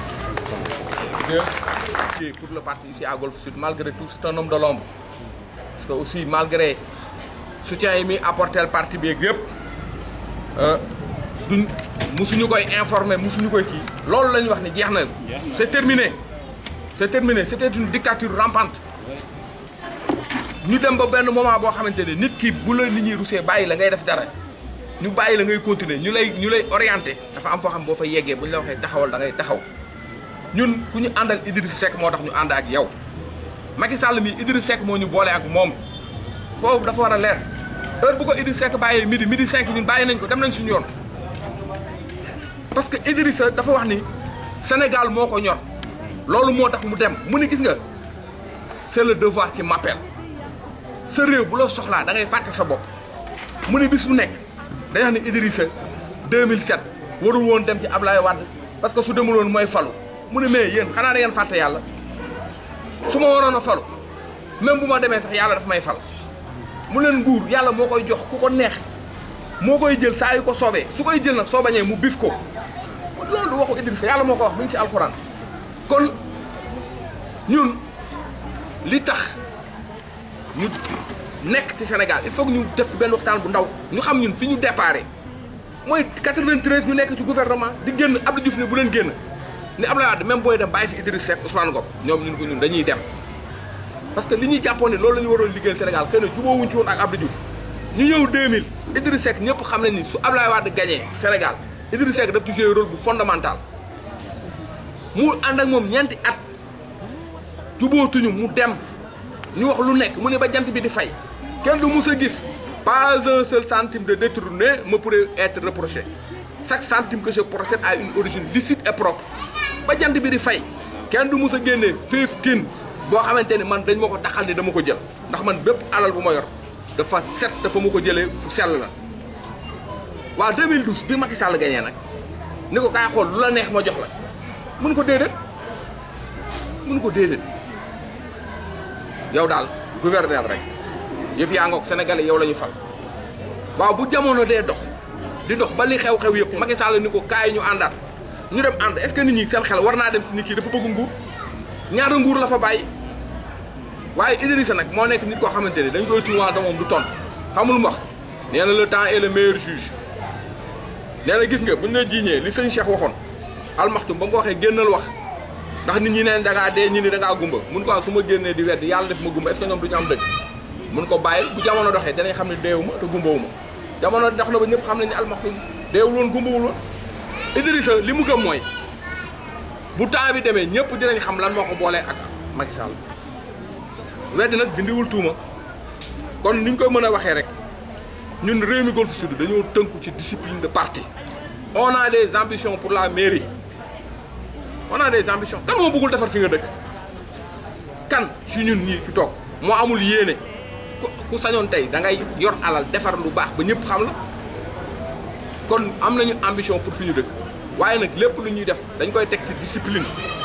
Speaker 4: Et pour le parti ici à Golf Sud, malgré tout, c'est un homme de l'ombre. Parce que aussi, malgré le soutien yi muy apporté le parti bi yëpp duñ musuñu koy informer musuñu koy kii loolu la ñu wax ni jeex na c'est terminé c'est terminé c'était une dictature rampante ñu dem ba benn moment boo xamante ne nit ki bu la nit ñi rusee bàyyi la ngay def dara ñu bàyyi la ngay continuer ñu lay ñu lay orienté dafa am foo xam boo fa yeggee bu ñu la waxee taxawal da ngay taxaw ñun ku ñu àndal Idriss Seck moo tax ñu ànd ak yow Macky Sall mi Idriss Seck moo ñu boole ak moom foofu dafa war a leer heure bu ko Idriss Seck bàyyee midi midi 5 ñun bàyyi nañ ko dem nañ suñu yoon parce que Idrissa dafa wax ni Sénégal moo ko ñor loolu moo tax mu dem mu ni gis nga c'est le devoir qui m'appelle sa réew bu la soxlaa da ngay fàtte sa bopp mu ni bis bu nekk day wax ni Idrissa 2007 warul woon dem ci Ablaye Wade parce que su demul woon mooy falu mu ne mais yéen xanaa da ngeen fàtte yàlla su ma waroon a falu même bu ma demee sax yàlla daf may fal mu leen nguur yàlla moo koy jox ku ko neex moo koy jël saa yu ko soobee su koy jël nag soo bañee mu bif ko loolu du waxu Idrissa yàlla moo ko wax mu ngi ci alxuraan kon ñun li tax ñu nekk ci Sénégal il faut que ñu def benn waxtaan bu ndaw ñu xam ñun fi ñu déparé mooy 93 ñu nekk ci gouvernement di génn Abdou Diouf ne bu leen génn ni Abdoulaye Wade même booy dem bàyyi fi Idriss Seck Ousmane Ngom ñoom ñun ko ñun dañuy dem parce que li ñuy jàppoon ne loolu la ñu waroon liggéeyal Sénégal xëy na jubóowuñ ci woon ak Abdou Diouf ñu ñëw 2000 Idriss Seck ñëpp xam nañ ni su Abdoulaye Wade gagné Sénégal Idriss Seck daf ci joué rôle bu fondamental mu ànd ak moom ñeenti at jubóotuñu mu dem ñu wax lu nekk mu ne ba jant bi di fay kenn du mus a gis pas un seul centime de détourné me pourrait être reproché chaque centime que je procède a une origine licite et propre ba jant bi di fay kenn du mus a génnee fifteen boo xamante ni man dañ ma ko taxal ni dama ko jël ndax man bépp alal bu ma yor dafa set dafa ma ko jëlee fu sell la waaw 2012 bi Macky Sall gagné nag ni ko kaay xool lu la neex ma jox la mun ko déedéet mun ko déedéet yow daal gouverneur rek yëf yaa ngoog sénégalais yow la ñu fal waaw bu jamono dee dox di dox ba li xew-xew yëpp Macky Sall ni ko kaay ñu àndaat ñu dem ànd est-ce que nit ñi seen xel war naa dem ci nit kii dafa bëgg nguur ñaata nguur la fa bàyyi waaye Idrissa nag moo nekk nit koo xamante ni dañ koy tuumaal da moom du tontu xamul mu wax nee na le temps est le meilleur juge nee na gis nga buñ la jiiñee li sëñ Cheikh waxoon almaxtum ba mu ko waxee génnal wax ndax nit ñi neen da ngaa dee ñi ni da ngaa gumba mun ko su ma génnee di wedd yàlla def ma gumba est-ce que ñoom du ñu am dëgg mun ko bàyyil bu jamono doxee danañ xam ne deewu ma te gumbawu ma jamono dox na ba ñëpp xam nañ ne almaxtum deewul woon gumbawul woon Idrissa li mu gëm mooy bu temps bi demee ñëpp dinañ xam lan moo ko boolee ak Macky Sall wedd nag dindiwul tuuma kon ni ñu koy mën a waxee rek ñun Rewmi Golf Sud dañoo tënku ci discipline de parti on a des ambitions pour la mairie on a des ambitions kan moo bëggul defar fi nga dëkk kan si ñun ñii fi toog moo amul yéene ku sañoon tey da ngay yor alal defar lu baax ba ñëpp xam la kon am nañu ambition pour fi ñu dëkk waaye nag lépp lu ñuy def dañ koy teg ci discipline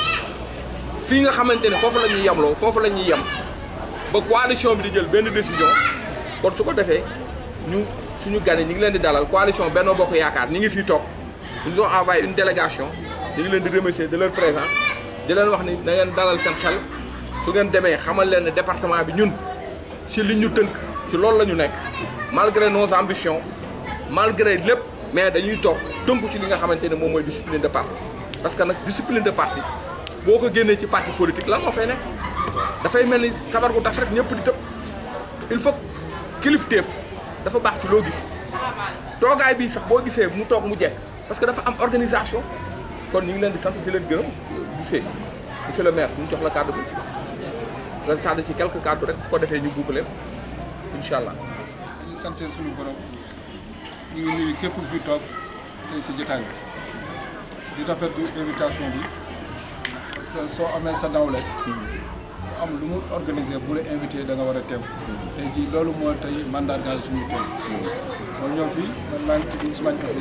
Speaker 4: fii nga xamante ne foofu la ñuy yemloo foofu la ñuy yem ba coalition bi di jël benn décision kon su ko defee ñu suñu gane ñi ngi leen di dalal coalition Benno Bokk Yaakaar ñi ngi fii toog ils ont envoyé une délégation ñi ngi leen di remercier de leur présence di leen wax ni na ngeen dalal seen xel su ngeen demee xamal leen ne département bi ñun ci li ñu tënk ci loolu la ñu nekk malgré nos ambitions malgré lépp mais dañuy toog tënku ci li nga xamante ne moom mooy discipline de parti parce que nag discipline de parti boo ko génnee ci parti politique lan moo fay nekk dafay mel ni sabar gu tas rek ñëpp di tëb il faut kilifteef dafa baax ci loo gis toogaay bii sax boo gisee mu toog mu jekk parce que dafa am organisation kon ñu ngi leen di sant di leen gërëm gisee monsieur le maire ñu jox la kàddu bi nga sàdd ci quelques kàddu rek bu ko defee ñu boucler incha allah.
Speaker 10: ñu sant suñu borom ñu ngi nuyu képp ku fi toog tey si jotaay bi di rafetlu invitation bi parce que soo amee sa nawle am lu mu organisé bu la invité da nga war a teew tey jii loolu moo tey mandargaal suñu teew kon ñoom fii man maa ngi tudd Ousmane Cissé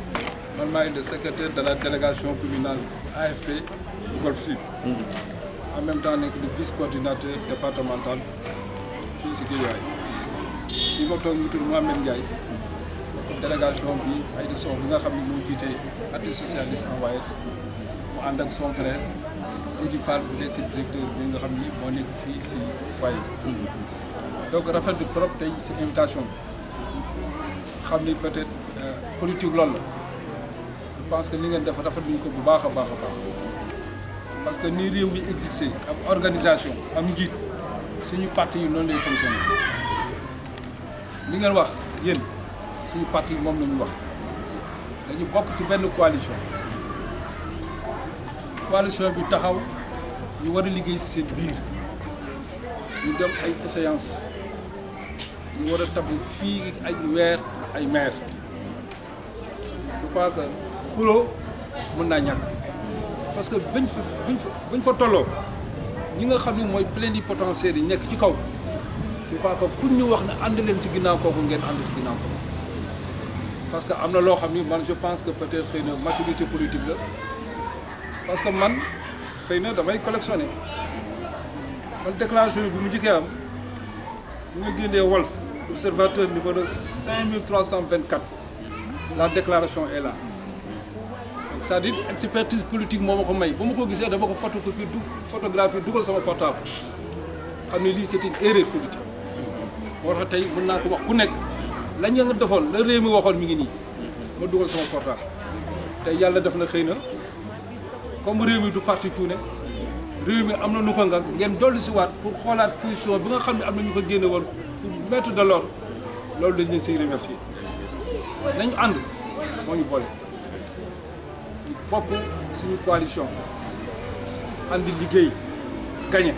Speaker 10: man maa ngi le secrétaire de la délégation communale AFP bu Golf Sud en même temps nekk di vice coordinateur départemental fii si Guédiawaye bi ma toog ñu tudd Mohamed Ndiaye délégation bi ay di sow bi nga xam ne moo jiite parti socialiste envoyé mu ànd ak son frère Sidi Fall bu nekk directeur bi nga xam ni moo nekk fii si foyer donc rafetlu trop tey si invitation bi xam ni peut-être politique loolu la je pense que li ngeen def rafetluñ ko bu baax a baax a baax parce que ni réew mi existé am organisation am njiit suñu parti yi noonu lay fonctionné li ngeen wax yéen suñu parti yi moom la ñu wax dañu bokk si benn coalition coalition bi taxaw ñu war a liggéey si seen biir ñu dem ay échéance ñu war a tabb fii ay weer ay maire je crois que xuloo mën naa ñàkk parce que bañ fa bañ fa bañ fa tolloo ñi nga xam ne mooy plénipotentiaires yi nekk ci kaw je crois que pour ñu wax ne ànd leen si ginnaaw kooku ngeen ànd si ginnaaw kooku parce que am na loo xam ni man je pense que peut-être xëy na maturité politique la parce que man xëy na damay collectionner man déclaration bi bu mu njëkkee am bu nga génnee Walf observateur numéro 5324 la déclaration est là donc c'est-à-dire expertise politique moo ma ko may ba ma ko gisee dama ko photocopie du photographie dugal sama portable xam ne lii c'est une erreur politique moo tax tey mën naa ko wax ku nekk la ñu nga defoon la réew mi waxoon mi ngi nii ma dugal sama portable tey yàlla def na xëy na comme réew mi du parti cuune réew mi am na nu ko nga ngeen dolli si waat pour xoolaat position bi nga xam ne am na ñu ko génne woon pour mettre de l'ordre loolu dañ leen siy remercier nañu ànd moo ñu boole ñu bokk suñu coalition ànd liggéey gagné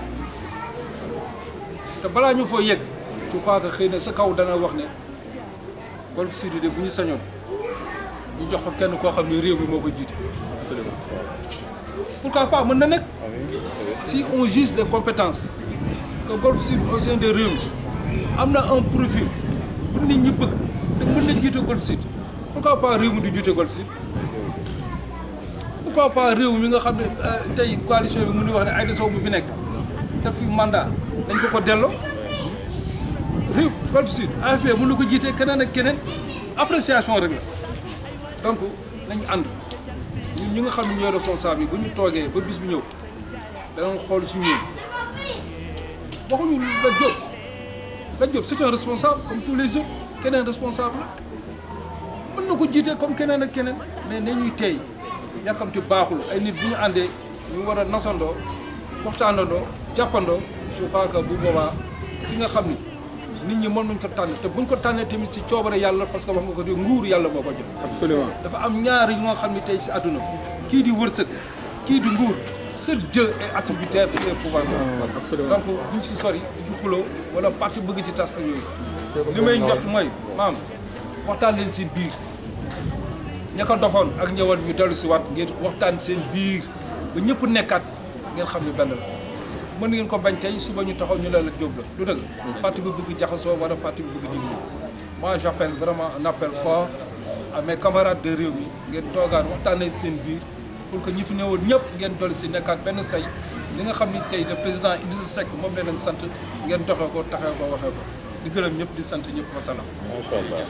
Speaker 10: te balaa ñu foo yegg je crois que xëy na sa kaw dana wax ne Golf Sud de bu ñu sañoon ñu jox ko kenn koo xam ne réew mi moo ko jiite pourquoi pas mën na nekk si on juge les compétences que Golf Sud au sein de réew mi am na un profil bu nit ñi bëgg te mën na jiite Golf Sud pourquoi pas réew mi du jiite Golf Sud pourquoi pas réew mi nga xam ne tey coalition bi mu ngi wax ne Aïda Sow mu fi nekk daf fi mandat dañ ko ko delloo réew Golf Sud AFP mën na ko jiite keneen ak keneen appréciation rek la donc nañu ànd ñun ñi nga xam ne ñooy responsable yi bu ñu toogee ba bis bu ñëw danañ xool su ñun waxuñu la Diop la Diop c'est un responsable comme tous les autres keneen responsable la mën na ko jiite comme keneen ak keneen mais nañuy tey yàkkamti baaxul ay nit bu ñu àndee ñu war a nasandoo waxtaanandoo jàppandoo je crois que bu boobaa ki nga xam ni nit ñi mën nañ ko tànn te buñ ko tànnee tamit si coobare yàlla parce que wax nga ko di nguur yàlla moo ko jox.
Speaker 6: absolument
Speaker 10: dafa am ñaar yi nga xam ni tey si àdduna kii di wërsëg kii di nguur seul Dieu est attributaire de ses pouvoirs.
Speaker 6: absolument
Speaker 10: donc buñ si sori du xuloo wala parti bëgg si tas ak yooyu. li may njort mooy maam waxtaan leen seen biir ña ko dofoon ak ñëwoon ñu dellu si waat ngeen waxtaan seen biir ba ñëpp nekkaat ngeen xam ne benn la. mën ngeen ko bañ tey suba ñu taxaw ñu la la jóob la lu dëgg parti bi bëgg jaxasoo wala parti bi bëgg diviser moi j'appelle vraiment un appel fort à mes camarades de réew mi ngeen toogaan waxtaanee seen biir pour que ñi fi newoon ñëpp ngeen dolli si nekkaat benn say li nga xam ni tey le président Idrissa Seck moom la leen sant ngeen doxee ko taxee ko waxee ko di gërëm ñëpp di sant ñëpp wasalaam.
Speaker 9: macha allah.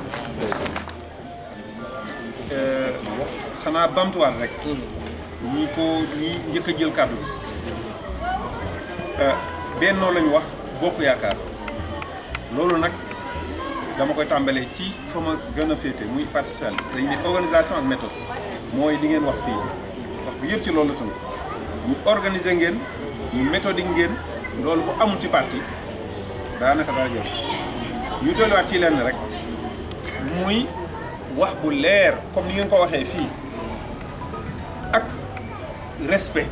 Speaker 9: xanaa bamtuwaat rek. ñi ko ñi njëkk a jël kàddu bennoo lañu wax bokk yaakaar loolu nag dama koy tàmbalee ci fa ma gën a féete muy parti socialiste dañ ne organisation ak méthode mooy li ngeen wax fii wax bi yëpp ci loolu la tënk ñu organiser ngeen ñu méthodique ngeen loolu bu amul ci parti daanaka dara jël ñu dolliwaat ci lenn rek muy wax bu leer comme ni ngeen ko waxee fii ak respect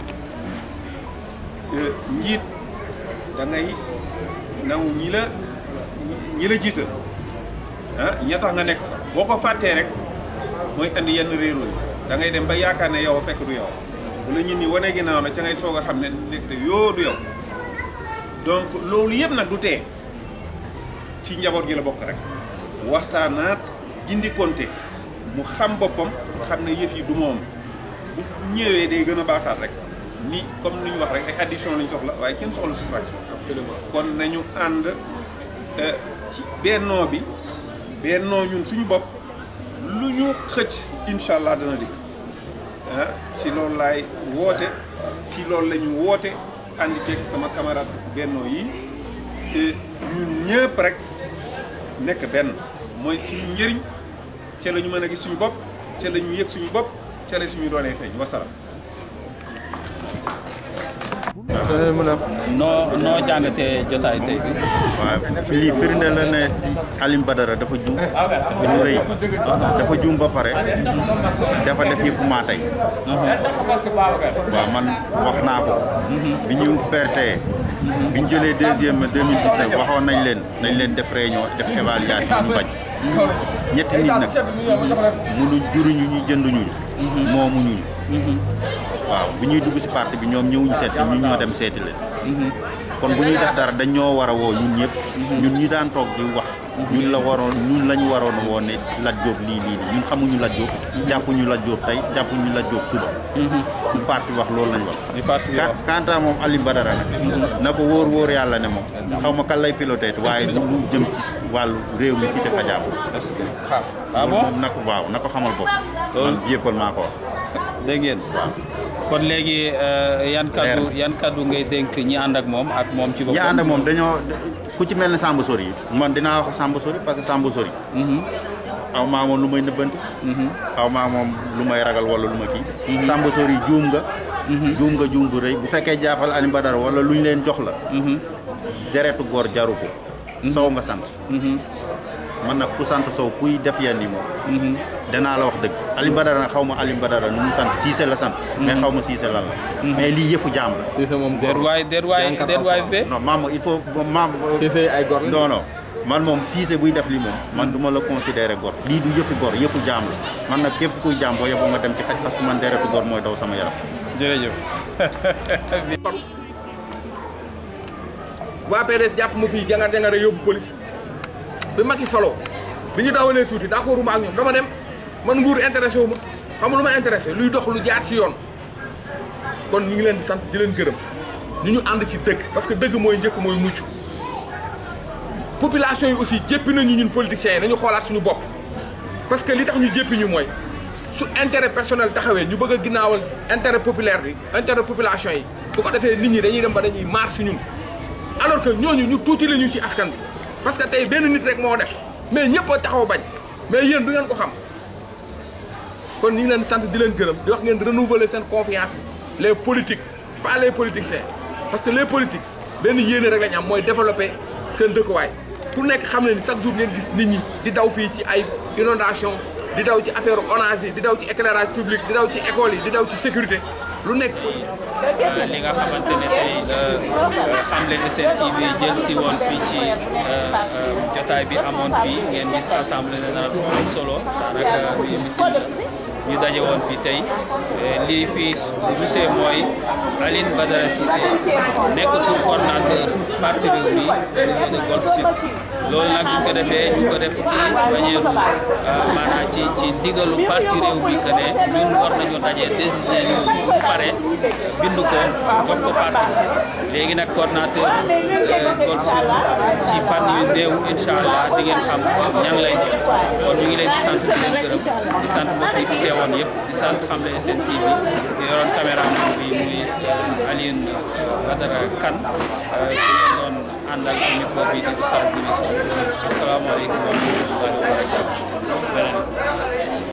Speaker 9: njiit da ngay nangu ñi la ñi la jiital ah ña tax nga nekk fa boo ko fàttee rek mooy andi yenn réeroo yi da ngay dem ba yaakaar ne yow fekk du yow bu la ñun ni wane ginnaaw la ca ngay soog a xam ne nekk te yoo du yow donc loolu yëpp nag du tee ci njaboot gi la bokk rek waxtaanaat jindi konte mu xam boppam xam ne yëf yi du moom bu ñëwee day gën a baaxaat rek
Speaker 11: ni comme ni ñu wax rek ay addition lañ soxla waaye kenn soxla soustraction kon nañu ànd ci bennoo bi bennoo ñun suñu bopp lu ñu xëcc incha allah dana dikk ah ci loolu laay woote ci loolu la ñu woote àndi ceeg sama camarade bennoo yi ñun ñëpp rek nekk benn mooy suñu njëriñ ca la ñu mën a gis suñu bopp ca la ñu yëg suñu bopp ca la suñu doonee feeñ wasalaam.
Speaker 5: noo noo jàngatee jotaay tey bi.
Speaker 12: waaw lii firnde la ne Alioune Badara dafa juum bi ñu rëy dafa juum ba pare dafa def yëfu maa tey waaw man wax naa ko bi ñu pertee bi ñu jëlee deuxième 2019 waxoon nañ leen nañ leen def réunion def évaluation ñu bañ ñetti nit nag mënuñ juruñu ñu jënduñu moomuñu waaw bi ñuy dugg si parti bi ñoom ñëwuñu seet si ñun ñoo dem seeti leen kon bu ñuy def dara dañ ñoo war a woo ñun ñëpp ñun ñi daan toog di wax ñun la waroon ñun lañu waroon woon ne Lat Diop lii lii lii ñun xamuñu Lat Diop jàppuñu Lat Diop tey jàppuñu Lat Diop suba ñu parti wax loolu lañ wax quant à moom Alioune Badara nag na ko wóor wóor yàlla ne moom xaw ma kan lay piloté waaye lu lu jëm ci wàllu réew mi cité Fadia
Speaker 5: est-ce que
Speaker 12: ah bon moom na ko waaw na ko xamal bopp loolu jéppal maa ko wax
Speaker 5: dégg ngeen waaw kon léegi yan kaddu yan kaddu ngay dénk ñi ànd ak moom ak moom ci boppam
Speaker 12: ñi ànd ak moom dañoo ku ci mel ne Samba Sori yi man dinaa wax Samba Sori parce que Samba Sori aw maa moom lu may nëbbanti aw maa moom lu may ragal wala lu ma kii Samba Sori juum nga juum nga juum bu rëy bu fekkee jàppal Alioune Badara wala lu ñu leen jox la deretu góor jaru ko sow nga sant man nag ku sant sow kuy def yenn yi moom danaa la wax dëgg Alioune Badara nag xaw ma Alioune Badara nu mu sant Cissé la sant mais xaw ma Cissé lan la mais lii yëfu jaam la
Speaker 5: Cissé moom déet waay déet waay déet waay fee
Speaker 12: non maam il faut maam
Speaker 6: Cissé ay gor
Speaker 12: non non man moom Cissé buy def lii moom man du ma la considéré gor lii du yëfi gor yëfu jaam la man nag képp kuy jaam boo yeboo nga dem ci xaj parce que man deretu gor mooy daw sama yaram
Speaker 5: jërëjëf
Speaker 4: waa PDS jàpp ma fii jangar jangare yóbbu police bi Macky faloo bi ñu dawalee tuuti d'accord ma ak ñoom dama dem man nguur intéressé wu ma xam lu ma intéressé luy dox lu jaar ci yoon kon ñu ngi leen di sant di leen gërëm ñu ñu ànd ci dëgg parce que dëgg mooy njëkk mooy mucc population yi aussi jéppi nañu ñun politiciens yi nañu xoolaat suñu bopp parce que li tax ñu jéppi ñu mooy su intérêt personnel taxawee ñu bëgg a ginnaawal intérêt populaire bi intérêt population yi bu ko defee nit ñi dañuy dem ba dañuy maar si ñun alors que ñooñu ñu tuuti la ñu ci askan bi parce que tey benn nit rek moo def mais ñëpp a taxaw bañ mais yéen du ngeen ko xam kon ñu ngi leen sant di leen gërëm di wax ngeen renouveler seen confiance les politiques pas les politiciens parce que les politiques benn yéene rek lañ am mooy développer seen dëkkuwaay ku nekk xam ne ni chaque jour ngeen gis nit ñi di daw fii ci ay inondation di daw ci affaire ONAS yi di daw ci éclairage public di daw ci école yi di daw ci sécurité lu nekk
Speaker 5: li nga xamante ne tey xamle SN TV jël si woon fii ci jotaay bi amoon fii ngeen gis assemblée générale bu am solo daanaka bi mitin ñu daje woon fii tey lii fii rusee mooy Alioune Badara Cissé nekkatul coordonnateur parti réew mi au niveau de Golf Sud loolu nag ñu ko defee ñu ko def ci manière maanaam ci ci ndigalu parti réew mi que ne ñun war nañu daje décider ñu bu pare bind ko jox ko parti léegi nag coordonnateur Golf Sud ci fan yu néew incha allah di ngeen xam ñan lay doon kon ñu ngi leen di sant di leen gërëm di sant mbokk yi fi teewoon yëpp di sant Xamle SN TV di yoroon caméra bi muy Alioune Badara Kane ki ngeen doon àndal ci micro bi di Oustaz Djibi Sow asalaamaaleykum wa rahmatullahi wa barakatuh beneen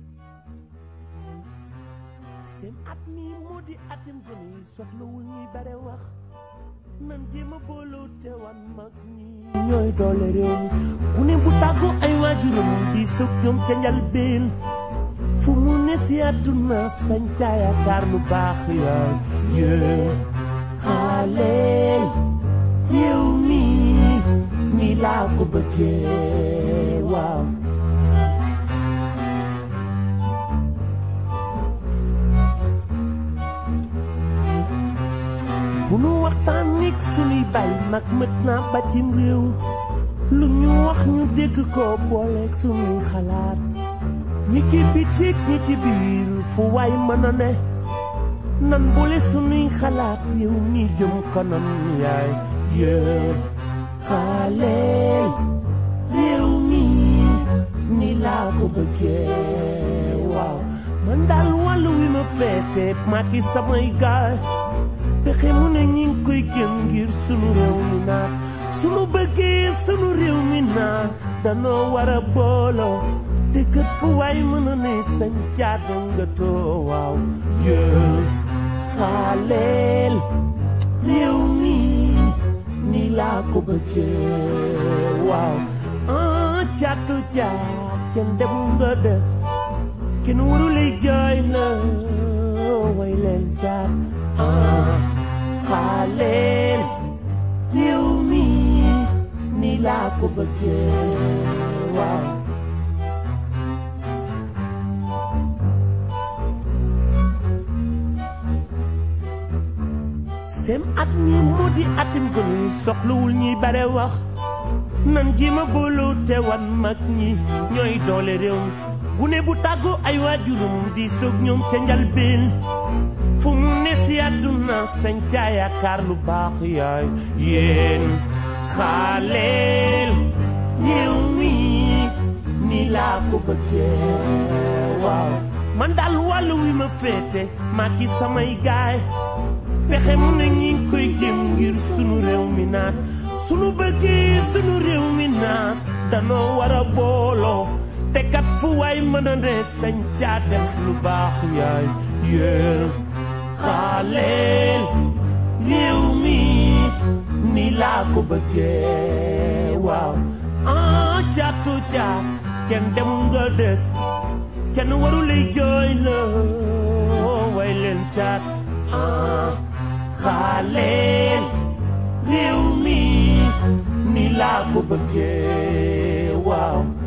Speaker 2: seen at mi moo di atim gone yi soxlawul ñuy bare wax nan jéem a booloo te wan mag ñi ñooy doole réew mi ku ne bu tàggu ay waajuram di sëg ñoom ca njalbeen fu mu ne si àdduna sañ ca yaakaar lu baax yaay yee xaaleel yow mi ni laa ko bëggee waaw bu nu waxtaan nik sunuy bay mag mët naa bàccim réew lu ñu wax ñu dégg ko booleeg sunuy xalaat ñi ci bitik ñi ci biir fu waay mën a ne nan boole sunuy xalaat yow mi jëm kanam yaay yéen xaaleel réew mi ni laa ko bëggee waaw man daal wàllu wi ma féete maa ki samay gaay pexe mu ne ñi ngi koy jëm ngir sunu réew mi naat sunu bëggee sunu réew mi naat danoo war a booloo te kët fu waay mën a ne sañ caata nga too waaw yéen xaaleel réew mi ni laa ko bëggee waaw ah caatu caat kenn dem nga des kenn waru lay jooy la way leen caat ah xaaleel réew mi ni laa ko bëggee waaw sem at mi moo di atim ko ni soxlawul ñuy bare wax nan ji ma booloo te wan mag ñi ñooy doole réew mi gune bu tàggoo ay waajurum di soog ñoom ca njalbeen fu mu ne si àdduna sañ ca yaakaar lu baax yaay yéen xaaleel réew mi ni laa ko bëggee waaw man daal wàllu wi ma féete maa ki samay gaay pexe mu ne ñi ngi koy jëm ngir sunu réew mi naat sunu bëggee sunu réew mi naat danoo war a booloo te kat fu waay mën a ne sañ caa def lu baax yaay yéen xaaleel réew mi ni laa ko bëggee waaw ah caatu caat kenn demul nga des kenn waru lay jooy la way leen caat ah xaaleel réew mi ni laa ko bëggee waaw